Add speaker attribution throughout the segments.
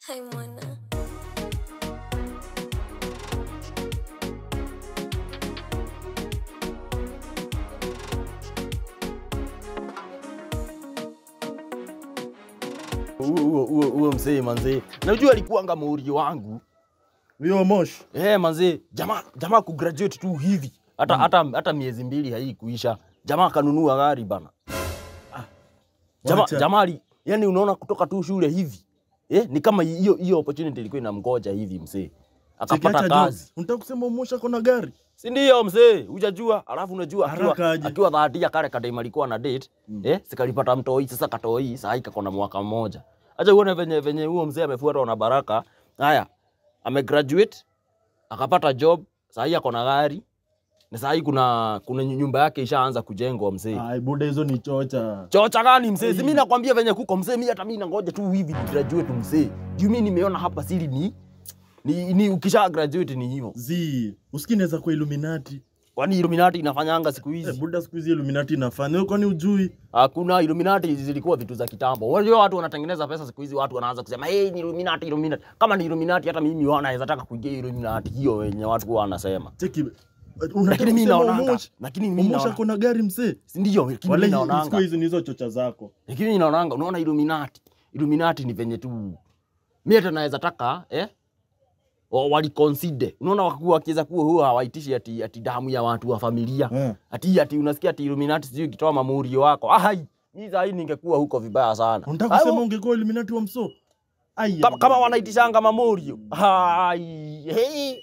Speaker 1: Hai mwana.
Speaker 2: huo huo huo mzee manzee, najua alikuanga mauri wangu
Speaker 3: Huyo Mosh.
Speaker 2: eh manzee, jamaa jamaa kugraduate tu hivi hata hata hata miezi mbili haikuisha, jamaa akanunua gari bana. Jamaa
Speaker 3: Wacha.
Speaker 2: jamaa ali- yani, unaona kutoka tu shule hivi eh, ni kama hiyo hiyo opportunity ilikuwa inamgoja hivi mzee, akapata
Speaker 3: Cheki, acha
Speaker 2: kazi
Speaker 3: jokes. Unataka kusema Mosh ako na gari?
Speaker 2: si ndio mzee, hujajua. Alafu unajua
Speaker 3: Haraka
Speaker 2: akiwa
Speaker 3: aje.
Speaker 2: akiwa dhahadia kale kadem alikuwa na date eh, sikalipata mtoi sasa, katoi sasa kako na mwaka mmoja. Acha uone venye venye huo mzee amefuatwa na baraka. Haya, amegraduate akapata job, sasa hii ako na gari na sasa hii kuna kuna nyumba yake ishaanza kujengwa mzee.
Speaker 3: Ai, buda hizo ni chocha.
Speaker 2: Chocha gani mzee? Si mimi nakwambia venye kuko mzee, mimi hata mimi nangoja tu hivi graduate mzee. Juu mimi nimeona hapa siri ni ni, ni ukisha graduate ni hivyo.
Speaker 3: Zi, usikii inaweza kuwa Illuminati.
Speaker 2: Kwani Illuminati inafanyanga siku
Speaker 3: Eh,
Speaker 2: hizi?
Speaker 3: buda siku hizi Illuminati inafanya. Wewe kwani ujui?
Speaker 2: Hakuna Illuminati zilikuwa vitu za kitambo. Unajua watu wanatengeneza pesa siku hizi, watu wanaanza kusema hey, ni Illuminati, Illuminati. Kama ni Illuminati, hata mimi wana naweza taka kuingia Illuminati hiyo wenye watu huwa wanasema.
Speaker 3: Cheki.
Speaker 2: Lakini
Speaker 3: Unataka
Speaker 2: mimi
Speaker 3: kusema
Speaker 2: naonanga,
Speaker 3: Mosh?
Speaker 2: lakini mimi
Speaker 3: Mosh
Speaker 2: naona,
Speaker 3: ako na gari mzee.
Speaker 2: si ndio? Lakini
Speaker 3: Wale
Speaker 2: mimi
Speaker 3: siku
Speaker 2: naonanga,
Speaker 3: hizi ni hizo chocha zako.
Speaker 2: lakini mimi naonanga, unaona Illuminati, Illuminati ni venye tu mimi hata naweza taka eh wa- waliconsider unaona, wakuwa wakiweza kuwa huwa hawaitishi ati, ati damu ya watu wa familia
Speaker 3: Eh.
Speaker 2: ati ati unasikia ati Illuminati sijui ukitoa mamurio wako ai, mimi saa hii ningekuwa huko vibaya sana.
Speaker 3: Unataka
Speaker 2: Ai,
Speaker 3: kusema ungekuwa Illuminati wa mso? Ai.
Speaker 2: kama, kama wanaitishanga mamurio ai hey.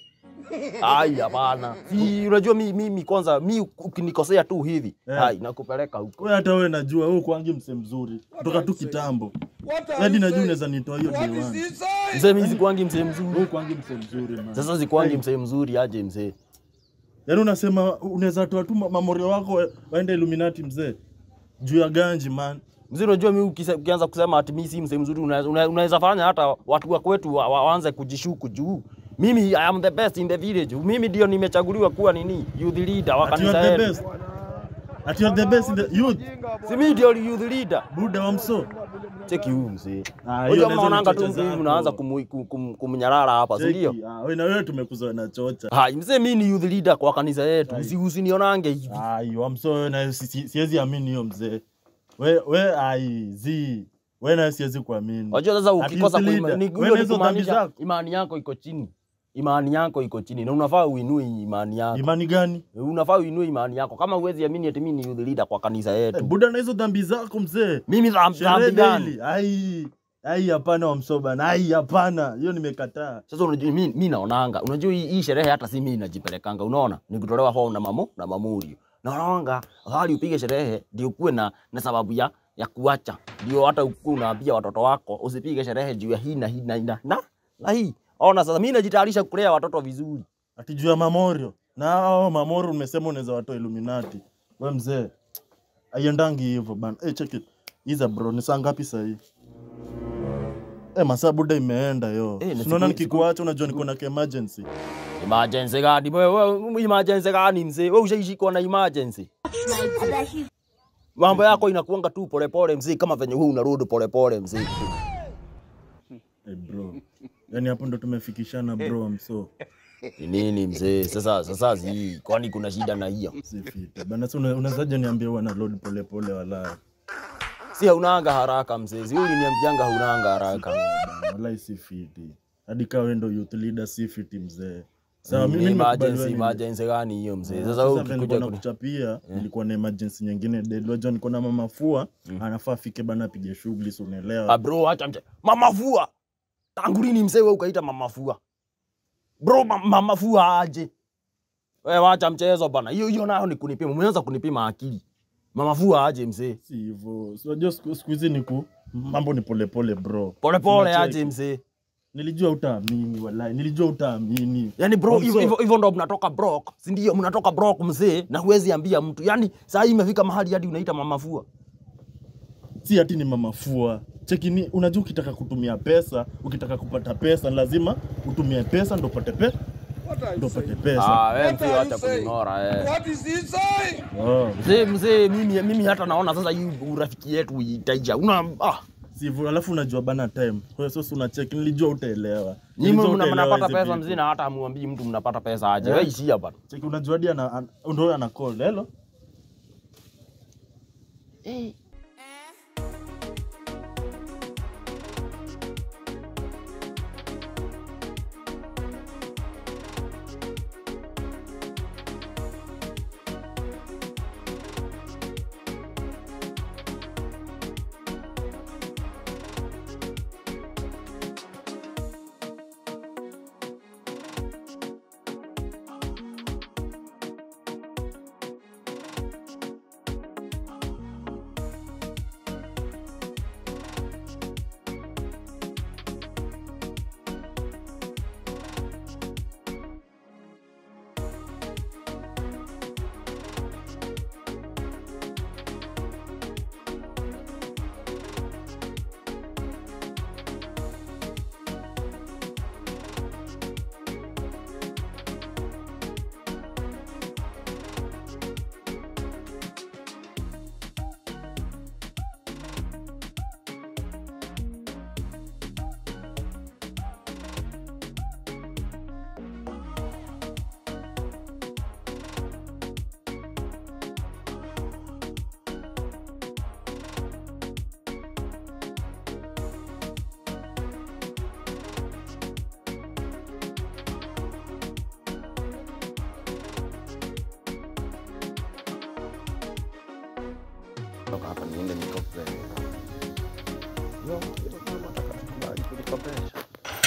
Speaker 2: ai hapana si unajua mi, mimi kwanza mi ukinikosea tu hivi
Speaker 3: Eh.
Speaker 2: ai nakupeleka huko
Speaker 3: Wewe hata wewe najua wewe kwangi mse mzuri. Kutoka tu kitambo. Hadi najua unaweza nitoa hiyo day one.
Speaker 2: mzee mi sikuangi mzee mzuri
Speaker 3: Wewe kwangi mse mzuri man.
Speaker 2: sasa sikuangi mzee mzuri aje mzee
Speaker 3: Yaani unasema unaweza toa tu ma- mamorio wako wa- waende Illuminati mzee. Juu ya ganji man.
Speaker 2: mzee unajua mi ukise- ukianza kusema ati mi si mzee mzuri unaweza una- unaweza fanya hata watu wa kwetu wa- wa- waanze kujishuku juu mimi I am the best in the village mimi ndio nimechaguliwa kuwa nini youth leader wa
Speaker 3: Ati you
Speaker 2: kanisa
Speaker 3: are the
Speaker 2: yetu
Speaker 3: best. Ati you are the best in the youth.
Speaker 2: si mimi ndio youth leader
Speaker 3: Buda wa mso.
Speaker 2: cheki huyu mzee
Speaker 3: Ah, hiyo
Speaker 2: Unajua
Speaker 3: nazo
Speaker 2: mnaonanga
Speaker 3: ni
Speaker 2: tu
Speaker 3: chocha
Speaker 2: mzee hivi
Speaker 3: zako.
Speaker 2: mnaanza kumu- kum- kum- kumnyarara hapa si ndio
Speaker 3: Cheki. Ah, wewe na wewe tumekuzoea na chocha.
Speaker 2: hai mzee mimi ni youth leader kwa kanisa yetu usi usinionange hivi
Speaker 3: Ai, wa mso wewe na si- si- siwezi amini hiyo mzee. We we ai zi. Wewe na siwezi kuamini.
Speaker 2: Unajua sasa
Speaker 3: Ati
Speaker 2: ukikosa
Speaker 3: youth
Speaker 2: kuima-
Speaker 3: leader.
Speaker 2: ni-
Speaker 3: Wewe
Speaker 2: hiyo
Speaker 3: na
Speaker 2: ni
Speaker 3: hizo dhambi
Speaker 2: kumaanisha
Speaker 3: zako.
Speaker 2: imani yako iko chini imani yako iko chini na unafaa uinue imani yako
Speaker 3: Imani gani?
Speaker 2: unafaa uinue imani yako kama uwezi amini ati mimi ni youth leader kwa kanisa
Speaker 3: Eh,
Speaker 2: yetu
Speaker 3: Buda na hizo dhambi zako mzee.
Speaker 2: mimi dhambi
Speaker 3: Sherehe
Speaker 2: dhambi gani
Speaker 3: daily. Ai. Ai hapana wa mso bana. Ai hapana. Hiyo nimekataa.
Speaker 2: sasa unajua mimi mimi naonanga unajua hii, hii sherehe hata si mimi najipelekanga unaona ni kutolewa form na mamu na mamurio naonanga hali upige sherehe ndio kuwe na, na sababu ya ya kuacha ndio hata ukuwe unaambia watoto wako usipige sherehe juu ya hii na hii na hii na na, na hii ona sasa mimi najitayarisha kulea watoto vizuri
Speaker 3: Ati juu ya mamorio. Na hao mamorio umesema unaweza watoa Illuminati. We mzee. Aiendangi hivyo bana. Eh, check it. Iza bro, ni saa ngapi sasa hii? Eh, masaa buda imeenda yo.
Speaker 2: Eh, na
Speaker 3: Eh, Unaona
Speaker 2: siku-
Speaker 3: nikikuacha unajua niko na emergency.
Speaker 2: emergency gani wewe wewe emergency gani mzee wewe ushaishikwa na emergency mambo yako inakuanga tu polepole mzee kama venye wewe unarudi polepole mzee
Speaker 3: Eh, bro. Yaani hapo ndo tumefikishana bro, mso.
Speaker 2: Ni nini mzee? Sasa sasa zi kwani kuna shida na hiyo?
Speaker 3: Si fiti. Bana sasa una- unawezaje niambia huwa na load pole pole wala.
Speaker 2: Si haunanga haraka mzee. Si uliniambianga haunanga haraka.
Speaker 3: Wala si fiti. Hadi kawa wewe ndo youth leader si fiti mzee. Sawa
Speaker 2: Ni
Speaker 3: mimi
Speaker 2: emergency
Speaker 3: nimekubaliwa.
Speaker 2: emergency gani hiyo mzee? Sasa
Speaker 3: Sasa
Speaker 2: wewe
Speaker 3: vile
Speaker 2: ukikuja
Speaker 3: nilikuwa
Speaker 2: kuni
Speaker 3: nakuchapia nilikuwa na emergency nyingine dead. Unajua niko na mama fua anafaa afike bana apige shughuli si
Speaker 2: Ah
Speaker 3: unaelewa.
Speaker 2: bro acha mche. Mama fua. Tangu lini mzee wewe ukaita mama fua? Bro ma- mama fua aje? Wewe wacha mchezo bana. Hiyo hiyo nayo ni kunipima. Umeanza kunipima akili. Mama fua aje mzee?
Speaker 3: Si hivyo. Si unajua siku siku hizi niku mambo ni pole pole bro.
Speaker 2: Pole pole
Speaker 3: Unacheki.
Speaker 2: aje mzee?
Speaker 3: Nilijua utaamini wallahi. Nilijua utaamini.
Speaker 2: Yaani bro,
Speaker 3: Also-
Speaker 2: hivyo hivyo- hivyo ndo mnatoka brok, si ndio? Mnatoka brok mzee, na huwezi ambia mtu. Yaani saa hii imefika mahali hadi unaita mama fua.
Speaker 3: si ati ni mama fua cheki ni unajua ukitaka kutumia pesa ukitaka kupata pesa ni lazima utumie pesa ndo upate pe ndo upate pesa
Speaker 2: Ah, wewe
Speaker 4: What
Speaker 2: mzee
Speaker 4: are you
Speaker 2: acha
Speaker 4: saying?
Speaker 2: kuning'ora eh.
Speaker 4: What is he saying?
Speaker 3: oh.
Speaker 2: Mzee mzee mimi mimi hata naona sasa hii urafiki yetu itaisha. Una ah,
Speaker 3: Sivu, alafu unajua bana time. Kwa hiyo sasa unachek, nilijua utaelewa.
Speaker 2: Nyinyi
Speaker 3: Nilijua
Speaker 2: mna-
Speaker 3: utaelewa
Speaker 2: mnapata
Speaker 3: hizi
Speaker 2: pesa
Speaker 3: vitu.
Speaker 2: mzina hata hamuambii mtu mnapata pesa aje.
Speaker 3: Eh?
Speaker 2: Wewe ishia bana.
Speaker 3: Cheki unajua hadi ana an- ndio ana call. Hello?
Speaker 2: Toka hapa niende nikope. No, nataka tukubali kulikopesha.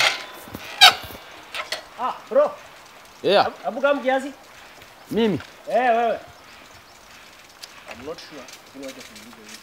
Speaker 1: Ah, bro,
Speaker 2: Yeah,
Speaker 1: hebu kama kiasi.
Speaker 2: mimi.
Speaker 1: Eh, wewe. I'm not sure. Lakini wacha tuulize hivi.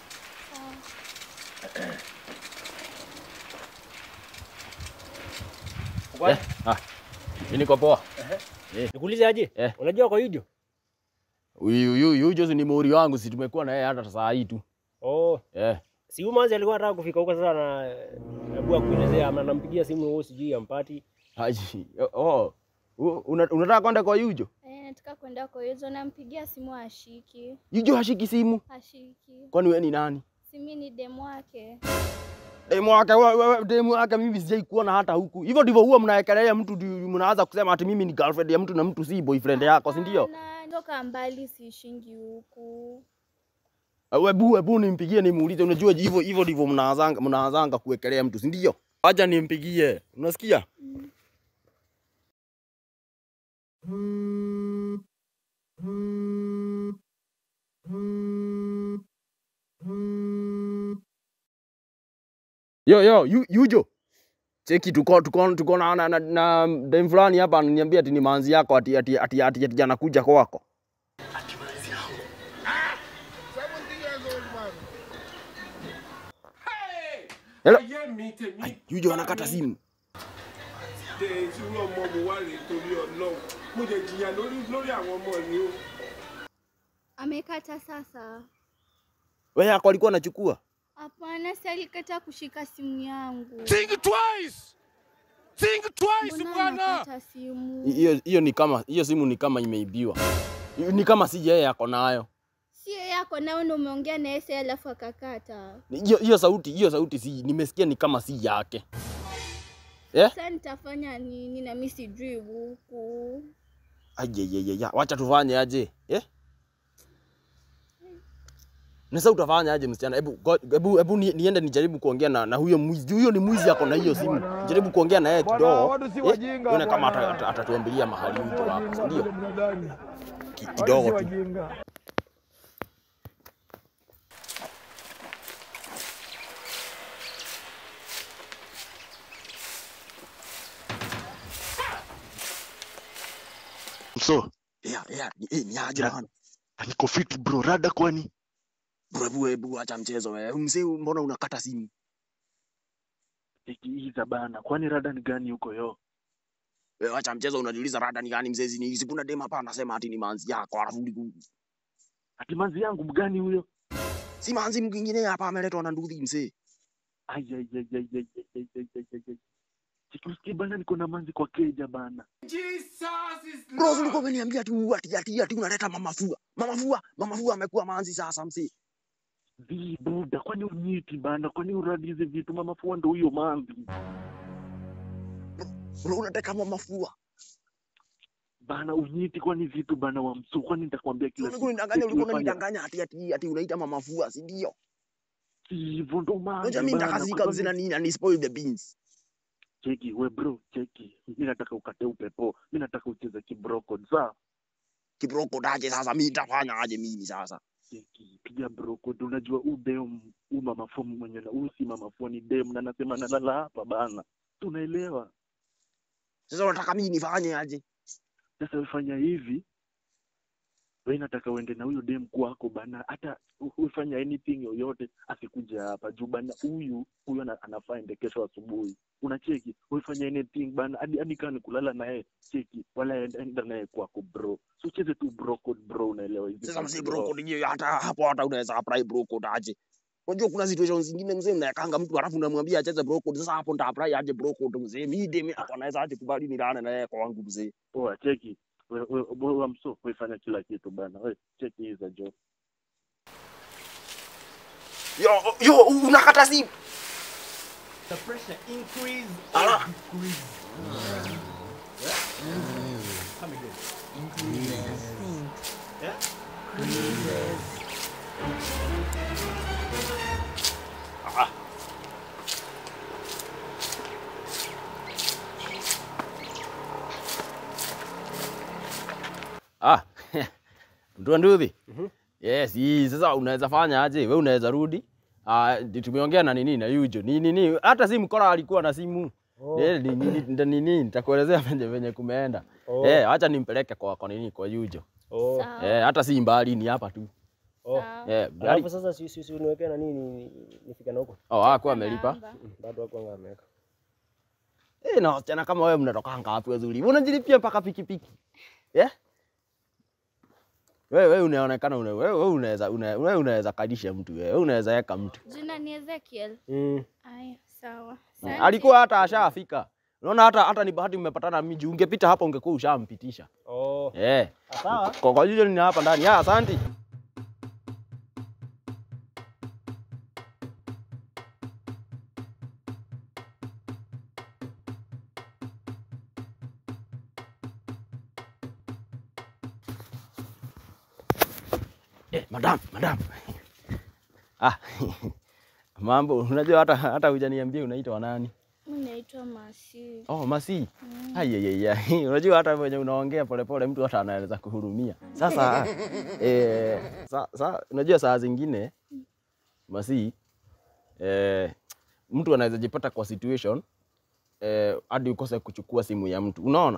Speaker 1: Uko
Speaker 2: Eh, ah. Mimi niko poa.
Speaker 1: Nikuulize aje?
Speaker 2: Eh.
Speaker 1: Unajua kwa video?
Speaker 2: Huyu huyu huyu Jose ni muri wangu, si tumekuwa na yeye hata saa hii tu.
Speaker 1: Oh,
Speaker 2: Eh.
Speaker 1: si huyu manzi alikuwa anataka kufika huko sasa na hebu akuelezea ama nampigia simu wewe sijui ampati.
Speaker 2: Haji. Oh. U- una- Unataka kwenda kwa Yujo?
Speaker 4: Eh, nataka kwenda kwa hizo, nampigia simu ashiki,
Speaker 2: Yujo hashiki simu.
Speaker 4: ashiki.
Speaker 2: Kwani wewe ni nani?
Speaker 4: Simi ni demu wake.
Speaker 2: Demu wake wewe wewe demu wake mimi sijai kuona hata huku. Hivyo ndivyo huwa mnaekelea mtu ndio mnaanza kusema ati mimi ni girlfriend ya mtu na mtu si boyfriend yako, si ndio?
Speaker 4: Hapana, Toka mbali siishingi huku.
Speaker 2: Webu webu nimpigie nimuulize, unajua hivyo hivyo ndivyo mnaanzanga mnaanzanga kuwekelea mtu, si ndio? Acha nimpigie. Unasikia? Yo yo, yu, Yujo. Cheki tuko tuko tuko na na, na, na dem fulani hapa ananiambia ati ni manzi yako ati ati ati ati, ati anakuja kwako. Hello.
Speaker 5: ayé mi tèmi
Speaker 2: Yujo anakata simu.
Speaker 5: dé irú ọmọ mo wá rèé torí ọlọ́run mo lè jìyà lórí lórí àwọn ọmọ yìí o.
Speaker 4: Amekata sasa.
Speaker 2: Wewe yako alikuwa anachukua?
Speaker 4: Hapana, si alikata kushika simu yangu.
Speaker 5: think twice think twice
Speaker 4: Mbona
Speaker 5: bwana.
Speaker 4: anakata simu?
Speaker 2: Hiyo hiyo ni kama hiyo simu ni kama imeibiwa. Ni kama si yeye yako nayo.
Speaker 4: Sio yako nao ndo umeongea na yeye alafu akakata.
Speaker 2: Hiyo hiyo sauti hiyo sauti si nimesikia ni kama si yake. Eh?
Speaker 4: Sasa nitafanya nini na mimi sijui huku.
Speaker 2: Ajejejeja, wacha tufanye aje? Eh? Na sasa utafanya aje msichana? Hebu go- hebu hebu ni- niende nijaribu kuongea na, na huyo mwizi. Huyo ni mwizi ako na hiyo simu. Jaribu kuongea na yeye kidogo. Eh? Nione kama ata- ata- atatuambilia mahali mtu wako, si ndio? Ki- Kidogo tu.
Speaker 6: So,
Speaker 2: Yeah, yeah, ni, eh, ni aje
Speaker 6: Ya.
Speaker 2: bana?
Speaker 6: niko fit bro, rada kwani?
Speaker 2: Bro, hebu hebu acha mchezo wewe. Mzee, mbona unakata simu?
Speaker 6: Ikiiza bana, kwani rada ni gani huko yo?
Speaker 2: Wewe acha mchezo, unajiuliza rada ni gani mzee? Ni hizi kuna dem hapa anasema ati ni manzi yako, alafu ni-
Speaker 6: Ati manzi yangu mgani huyo?
Speaker 2: si manzi mwingine hapa ameletwa na nduthi mzee.
Speaker 6: Ai ai ai ai ai ai ai ai ai ai ai. Sikusikia bana, niko na manzi kwa keja bana.
Speaker 5: Jesus is
Speaker 2: Bro,
Speaker 5: Lord.
Speaker 2: ulikuwa umeniambia tu ati ati ati unaleta mama fua. Mama fua, mama fua amekuwa manzi sasa mzee.
Speaker 6: vi buda kwani unyiti bana kwani uradi hizi vitu mamafua ndo huyo manzi
Speaker 2: Bro, unataka mama mafua.
Speaker 6: bana unyiti kwani vitu bana wa msu kwani nitakwambia kila
Speaker 2: Ulikuwa unidanganya, ulikuwa
Speaker 6: Fanya-
Speaker 2: unanidanganya ati ati ati unaita mama mafua, si ndio?
Speaker 6: si hivyo ndo manzi
Speaker 2: Unajua mimi
Speaker 6: bana,
Speaker 2: nitakazika
Speaker 6: kwani-
Speaker 2: mzee na nini na ni spoil the beans.
Speaker 6: cheki we bro cheki mi nataka ukate upepo mi nataka ucheze kibroko saa
Speaker 2: Kibroko daje sasa mimi nitafanya aje mimi sasa?
Speaker 6: cheki piga broko unajua u dem u mamafua mwenye na u si mamafua ni dem na nasema nalala hapa bana tunaelewa
Speaker 2: Sasa unataka mimi nifanye aje?
Speaker 6: sasa ufanya hivi we nataka uende na huyo dem kwako bana hata u- ufanya anything yoyote asikuja hapa juu bana huyu huyu ana- anafaa ende kesho asubuhi unacheki ufanya anything bana hadi hadi kama ni kulala naye cheki wala enda, enda naye kwako bro so ucheze tu bro code bro unaelewa hizi
Speaker 2: Sasa mzee
Speaker 6: vitu,
Speaker 2: broko ndio hata hapo hata unaweza apply broko daje. Unajua kuna situations zingine mzee mnayakanga mtu alafu unamwambia acheze broko sasa hapo nita apply aje broko mzee mimi demi hapo anaweza aje kubali nilale na yeye kwa wangu mzee.
Speaker 6: poa cheki we, we, we, we, mso wefanya kila kitu bana we cheki hii za job
Speaker 2: Yo yo unakata simu.
Speaker 7: The pressure increase
Speaker 2: Ala.
Speaker 7: or decrease. Come again. Yeah?
Speaker 2: Ah. Mtu nduthi. Yes, hii sasa unaweza fanya aje? Wewe unaweza rudi. Ah, ndi- tumeongea na nini na Yujo. Ni nini? Hata simu Kora alikuwa na simu.
Speaker 1: Oh.
Speaker 2: Eh, ni nini nda nini? Nitakuelezea venye venye kumeenda.
Speaker 1: Oh.
Speaker 2: Eh, acha nimpeleke kwa kwa nini kwa Yujo.
Speaker 1: Oh.
Speaker 4: Sawa.
Speaker 2: Eh, hata si mbali ni hapa tu.
Speaker 1: Oh.
Speaker 4: Sawa.
Speaker 2: Eh, gari.
Speaker 1: Alafu sasa si si si uniwekee na nini nifike na huko.
Speaker 2: Oh, hakuwa amelipa.
Speaker 4: Namba.
Speaker 1: Bado wako anga ameweka.
Speaker 2: Eh, na wasichana kama wewe mnatoka ngapi wazuri? Unajilipia mpaka pikipiki. Eh? Wewe wewe unaonekana una wewe wewe unaweza una- wewe unaweza kadisha mtu wewe. Wewe unaweza weka mtu.
Speaker 4: Jina ni Ezekiel.
Speaker 1: Mm.
Speaker 4: Aya, sawa.
Speaker 2: Mm.
Speaker 4: Asante.
Speaker 2: Alikuwa hata ashafika. Unaona hata hata ni bahati mmepatana miji. Ungepita hapa ungekuwa ushampitisha.
Speaker 1: Oh.
Speaker 2: Eh.
Speaker 1: Sawa.
Speaker 2: Kwa kwa hiyo ni hapa ndani. Ah, asante. Eh, madam, madam. Ah. Mambo, unajua hata hata hujaniambia unaitwa nani?
Speaker 4: Mimi naitwa Masi.
Speaker 2: Oh, Masi. Ayayaya. Unajua hata venye unaongea polepole mtu hata anaweza kuhurumia. Sasa eh, sa, sa, unajua saa zingine Masi eh, mtu anaweza jipata kwa situation eh, hadi ukose kuchukua simu ya mtu. Unaona?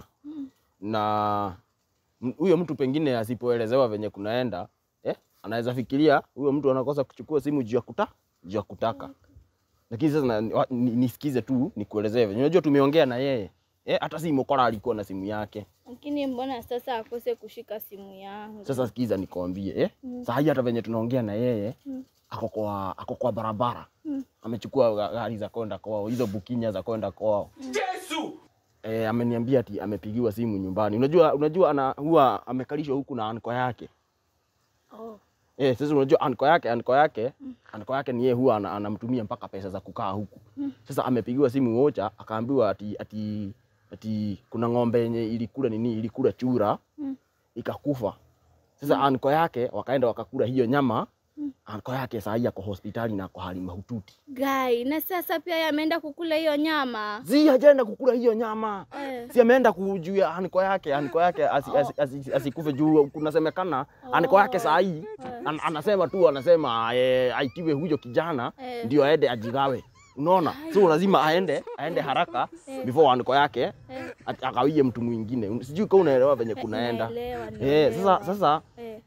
Speaker 2: Na m- huyo mtu pengine asipoelezewa venye kunaenda eh, anaweza fikiria huyo mtu anakosa kuchukua simu juu ya kuta juu ya kutaka lakini sasa na- wa- ni- nisikize tu nikuelezee venye unajua tumeongea na yeye eh, hata si mokora alikuwa na simu yake
Speaker 4: Lakini mbona sasa akose kushika simu yangu?
Speaker 2: sasa sikiza nikwambie eh?
Speaker 4: Mm.
Speaker 2: saa hii hata venye tunaongea na yeye
Speaker 4: Mm.
Speaker 2: ako kwa ako kwa barabara
Speaker 4: Mm.
Speaker 2: amechukua ga- gari za kwenda kwao hizo bukinya za kwenda kwao
Speaker 5: Yesu!
Speaker 2: eh, ameniambia ati amepigiwa simu nyumbani unajua unajua ana huwa amekalishwa huku na anko yake
Speaker 4: Oh.
Speaker 2: Eh, sasa unajua anko yake anko yake anko yake ni yeye huwa ana- anamtumia mpaka pesa za kukaa huku. Sasa amepigiwa simu moja akaambiwa ati ati ati kuna ng'ombe yenye ilikula nini ilikula chura
Speaker 4: Mm.
Speaker 2: ikakufa. Sasa anko yake wakaenda wakakula hiyo nyama. Anko yake saa hii ako hospitali na ako hali mahututi.
Speaker 4: Gai, na sasa pia yeye ameenda kukula hiyo nyama.
Speaker 2: Zi hajaenda kukula hiyo nyama.
Speaker 4: Eh.
Speaker 2: Si ameenda kujuia anko yake anko yake asikufe asi, asi, asi, asikufe juu kunasemekana anko yake saa hii an, anasema tu anasema eh, aitiwe huyo kijana
Speaker 4: Eh.
Speaker 2: ndio aende ajigawe. Unaona? So lazima aende aende haraka before anko yake
Speaker 4: Eh.
Speaker 2: at- akawie mtu mwingine. Sijui kama unaelewa venye kunaenda.
Speaker 4: Naelewa,
Speaker 2: Eh,
Speaker 4: naelewa.
Speaker 2: sasa sasa
Speaker 4: Eh.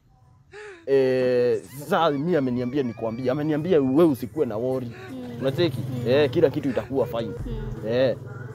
Speaker 2: eh, sasa mimi ameniambia nikwambie, ameniambia wewe usikuwe na worry. Unacheki? Eh, kila kitu itakuwa fine.
Speaker 4: Mm.
Speaker 2: Eh.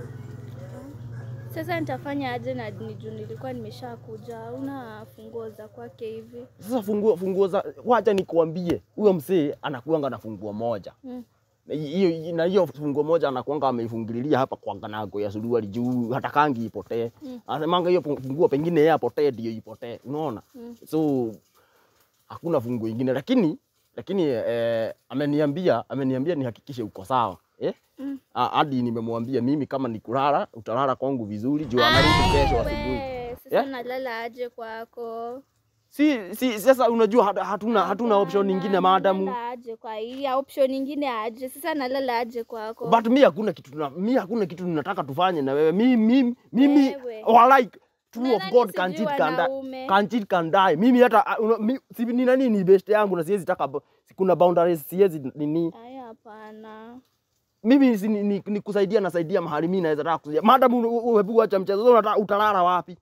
Speaker 4: Sasa nitafanya aje na ni juu nilikuwa nimeshakuja. Una funguo za kwake hivi?
Speaker 2: Sasa funguo funguo za wacha nikuambie, huyo mzee anakuanga na funguo moja.
Speaker 4: Mm.
Speaker 2: Na hiyo na hiyo funguo moja anakuanga ameifungililia hapa kwa nganago ya suruali juu hatakangi ipotee.
Speaker 4: Mm.
Speaker 2: Anasemanga hiyo funguo pengine yeye apotee ndio ipotee. Unaona?
Speaker 4: Mm.
Speaker 2: So hakuna funguo ingine lakini lakini eh, ameniambia ameniambia nihakikishe uko sawa eh?
Speaker 4: Mm.
Speaker 2: Ah, hadi nimemwambia mimi kama ni kulala utalala kwangu vizuri juu anarudi kesho
Speaker 4: Ai,
Speaker 2: asubuhi.
Speaker 4: we, Sasa
Speaker 2: Yeah?
Speaker 4: nalala aje kwako?
Speaker 2: Si, si sasa unajua hat- hatuna hatuna option
Speaker 4: Hapana,
Speaker 2: nyingine maadamu
Speaker 4: nalala aje kwa hii option nyingine aje? Sasa nalala aje kwako?
Speaker 2: but mi hakuna kitu tuna, mi hakuna kitu nataka tufanye na wewe mi mimi mimi
Speaker 4: Wewe.
Speaker 2: walai true of
Speaker 4: Nadhani
Speaker 2: God
Speaker 4: sijui
Speaker 2: can cheat can die
Speaker 4: wanaume.
Speaker 2: can cheat can die mimi hata ah, una- mi, si, ni nani ni best yangu na siwezi taka bo- kuna boundaries siwezi nini
Speaker 4: Ai, hapana.
Speaker 2: mimi si, ni, ni, ni kusaidia nasaidia mahali mimi naweza taka kusaidia madam umepiga acha mchezo sasa unataka utalala wapi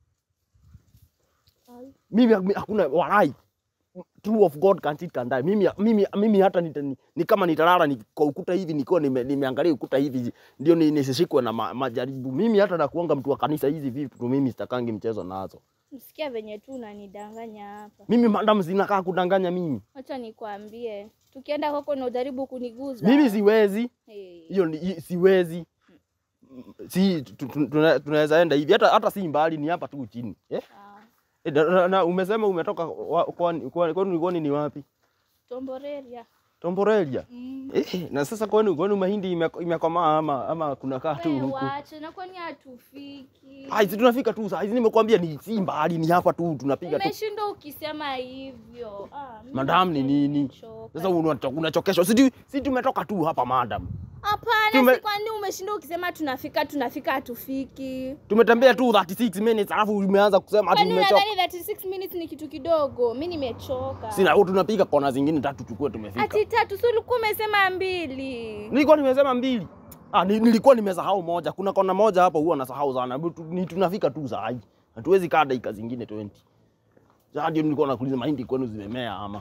Speaker 4: Ai.
Speaker 2: mimi hak- hakuna walai true of God can cheat can die mimi mimi mimi hata ni, ni, ni kama nitalala ni kwa ukuta hivi nikiwa nime, nimeangalia ukuta hivi ndio ni- nisishikwe na ma, majaribu mimi hata nakuanga mtu wa kanisa hizi vitu mimi sitakangi mchezo nazo
Speaker 4: Msikia venye tu unanidanganya hapa.
Speaker 2: mimi madam sinakaa kudanganya mimi
Speaker 4: Acha nikwambie, tukienda kwako na ujaribu kuniguza.
Speaker 2: mimi siwezi
Speaker 4: Hey.
Speaker 2: hiyo ni- hi- siwezi si tu- tu- tuna- tunaweza enda hivi hata hata si mbali ni hapa tu chini eh?
Speaker 4: Ah,
Speaker 2: Eh, na, na, na umesema umetoka wa- kwani kwani kwani kwani ni wapi
Speaker 4: Tomboreria.
Speaker 2: Tomborelia
Speaker 4: Mm.
Speaker 2: eh, na sasa kwani kwani mahindi ime- imekomaa ama ama kuna kaa tu
Speaker 4: We
Speaker 2: huku
Speaker 4: wache, na kwani hatufiki?
Speaker 2: ai si tunafika tu saa hizi nimekwambia ni si mbali ni hapa tu tunapiga tu
Speaker 4: Umeshinda ukisema hivyo. Ah, mimi
Speaker 2: madam ni
Speaker 4: nasikia
Speaker 2: nini
Speaker 4: nimechoka.
Speaker 2: sasa unacho- unachokeshwa si tu- si tumetoka tu hapa madam
Speaker 4: Hapana,
Speaker 2: Tume-
Speaker 4: si kwani umeshinda ukisema tunafika tunafika hatufiki.
Speaker 2: tumetembea tu 36 minutes alafu umeanza kusema ati
Speaker 4: Kwani
Speaker 2: umechoka
Speaker 4: unadhani 36 minutes ni kitu kidogo? Mimi nimechoka.
Speaker 2: sina tunapiga kona zingine tatu tukue tumefika
Speaker 4: Ati tatu, si ulikuwa umesema mbili.
Speaker 2: Nilikuwa nimesema mbili. Ah, ni- nilikuwa nimesahau moja. Kuna kona moja hapo huwa nasahau sana. Hebu tu- Ni tunafika tu saa hii. Hatuwezi kaa dakika zingine 20. Sasa ndio nilikuwa nakuuliza mahindi kwenu zimemea ama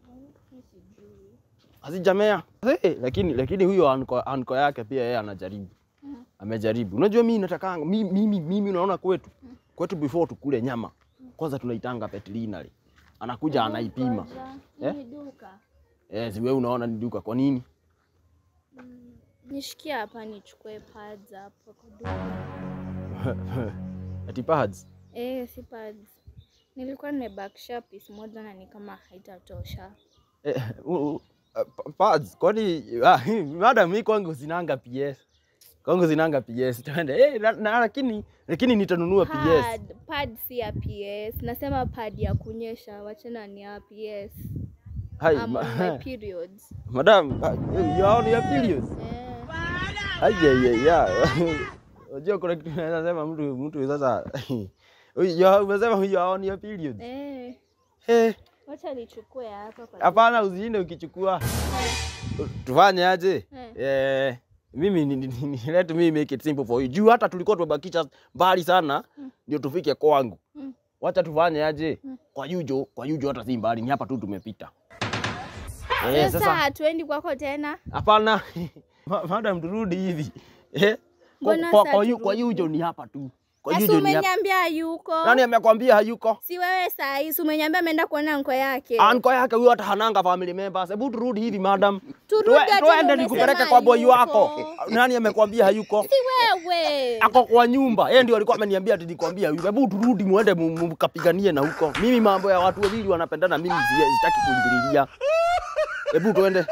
Speaker 2: hazijamea? Hey, lakini lakini huyo anko, anko yake pia yeye anajaribu. Amejaribu. Unajua mimi natakanga mimi mimi, mimi unaona kwetu. Kwetu before tukule nyama. Kwanza tunaitanga veterinary. Anakuja anaipima.
Speaker 4: Ngoja,
Speaker 2: Eh?
Speaker 4: Ni duka.
Speaker 2: Eh, si wewe unaona ni duka kwa nini?
Speaker 4: Nishikie hapa nichukue pads hapo kwa duka.
Speaker 2: Ati pads.
Speaker 4: Eh, si pads. Nilikuwa nimebakisha piece moja na ni kama haitatosha.
Speaker 2: Eh, u- u- uh, pads kwani ah, madam mi kwangu sinanga PS kwangu sinanga PS twende eh, na, na, lakini lakini nitanunua PS
Speaker 4: Pad, pad si ya PS. Nasema pad ya kunyesha, wachana ni ya PS.
Speaker 2: hai
Speaker 4: I'm
Speaker 2: ma,
Speaker 4: on my periods.
Speaker 2: madam ah, you are on your periods
Speaker 4: Eh,
Speaker 2: aje ye ya unajua kuna kitu naweza sema mtu mtu sasa you are- umesema you are on your periods
Speaker 4: eh.
Speaker 2: eh
Speaker 4: Wacha nichukue hapa kwa
Speaker 2: hapana usiende ukichukua tufanye aje
Speaker 4: Eh.
Speaker 2: eh mimi ni- ni- ni- let me make it simple for you juu hata tulikuwa tumebakisha mbali sana ndio tufike kwangu
Speaker 4: Mm.
Speaker 2: wacha tufanye aje kwa yujo kwa yujo hata si mbali ni hapa tu tumepita eh
Speaker 4: Sasa
Speaker 2: sasa
Speaker 4: hatuendi kwako tena.
Speaker 2: hapana Ma- madam turudi hivi eh kwa,
Speaker 4: Mbona
Speaker 2: kwa,
Speaker 4: sasa
Speaker 2: kwa, yu, kwa
Speaker 4: turudi?
Speaker 2: yujo ni hapa tu kwa
Speaker 4: Sasa
Speaker 2: yujo ni hapa
Speaker 4: umeniambia hayuko.
Speaker 2: nani amekwambia hayuko
Speaker 4: Si wewe saa hii, si umeniambia ameenda kuona nko yake.
Speaker 2: anko yake huyo hata hananga family members hebu turudi hivi madam
Speaker 4: Turudi
Speaker 2: Tue-
Speaker 4: ati
Speaker 2: tuende
Speaker 4: umesema
Speaker 2: nikupeleke kwa boy wako
Speaker 4: hayuko.
Speaker 2: nani amekwambia hayuko
Speaker 4: Si wewe.
Speaker 2: ako kwa nyumba yeye ndio alikuwa ameniambia ati nikwambia hivi hebu turudi muende mu- mu- mkapiganie na huko mimi mambo ya watu wawili wanapendana mimi zi- sitaki kuingililia hebu tuende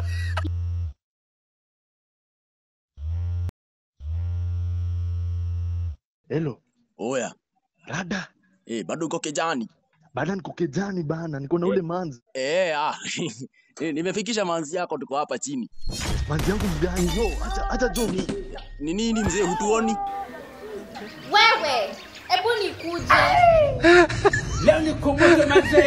Speaker 3: Hello.
Speaker 2: oya
Speaker 3: Rada.
Speaker 2: eh bado uko kijani
Speaker 3: Bada niko kejani bana, niko na ule manzi.
Speaker 2: eh ah nimefikisha manzi yako tuko hapa chini
Speaker 3: Manzi yangu mgani? Yo, acha acha jo ni.
Speaker 2: ni nini mzee hutuoni
Speaker 4: Wewe, hebu nikuje.
Speaker 5: Leo nikumbushe mazee